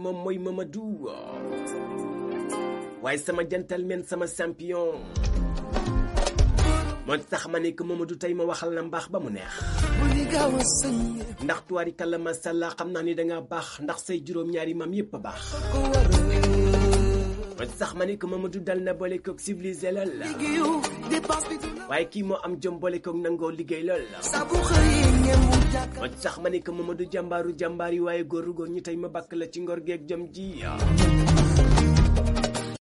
moom mooy Mamadou waaye sama gentleman sama champion moo tax ma ne que Mamadou tey ma waxal la mbaax ba mu neex ndax tuwaari kàlla masàllaa xam naa ni danga baax ndax say juróom-ñaari maam yépp a baax moo tax ma ne que Mamadou dal na boole koog civilisé lool la waaye kii moo am jom boole koog nangoo liggéey lool la moo tax ma ne que Mamadou jàmbaaru jàmbaar yi waaye góoru góor ñi tey ma bakk la ci ngor geeg jom ji